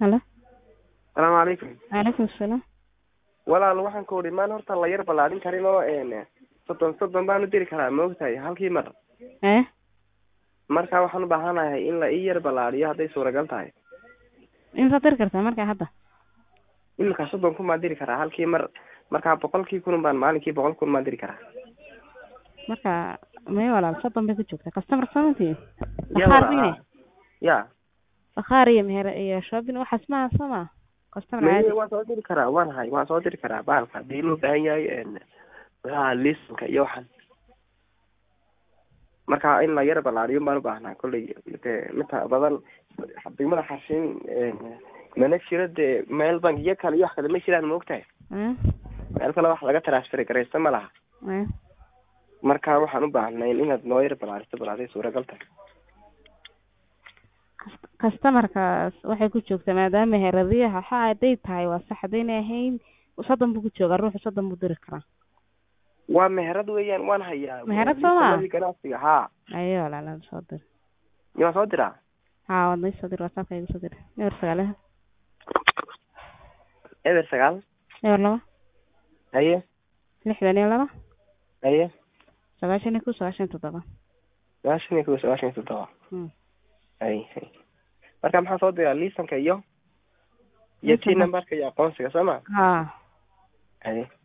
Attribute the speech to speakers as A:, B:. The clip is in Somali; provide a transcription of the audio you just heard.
A: halo
B: salaamu calaykum
A: calaykum asalaam
B: walaal waxaan ku udhi maan horta la yar ballaadhin karin oo n soddon soddon baanu diri karaa ma ogtahay halkii mar
A: ee
B: marka waxaan u baahanahay in la ii yar ballaadhiyo hadday suuragal tahay
A: imsaad diri kartaa marka hadda
B: iminka soddon kun baan diri karaa halkii mar marka boqolkii kun baan maalinkii boqol kun baan diri karaa
A: marka may walaal soddon bay ku joogtaa customer samantii
B: Ya
A: bakhaarine
B: walaal. ya
A: bakhaar iyo meher iyo shopping waxaas maaha soo maa customer
B: Meye,
A: caadi
B: waan soo diri karaa waan hay waan soo diri karaa bahalka hadii loo baahan yahay n maxaa lisanka iyo waxan marka in la yar ballaadhiyo baan u baahnaa kolley dee inta badan degmada xarshin mana jiro dee meel bangiyo kale iyo wax kale ma jiraan ma ogtahay
A: ee
B: meel kale wax laga transfer garaysta ma laha
A: ee
B: marka waxaan u baahnay inaad noo yar ballaadhiso balaaday suuragal tahay
A: customerkaas waxay ku joogtaa maadaama meheradiyaha waxa hadday tahay waa sax haddaynay ahayn soddon buu ku joogaa ruuxu soddon buu diri karaa
B: waa meherad weeyaan waan hayaa
A: Meherad soo ma?
B: Liisanadii ganacsiga haa
A: ayo walaal soo dir
B: iyo waan soo diraa
A: haa waad noo soo dir whatsappka igu soo dir eber sagaal
B: eber sagaal
A: eber laba
B: haye
A: lixdan iyo laba
B: haye
A: sagaashan iyo kow sagaashan iyo toddoba
B: sagaashan iyo kow sagaashan iyo toddoba
A: Hmm.
B: hay hay marka maxaa soo diraa liisanka iyo iyo
A: Liisanka.
B: t numberka iyo aqoonsiga soo ma
A: haa
B: haye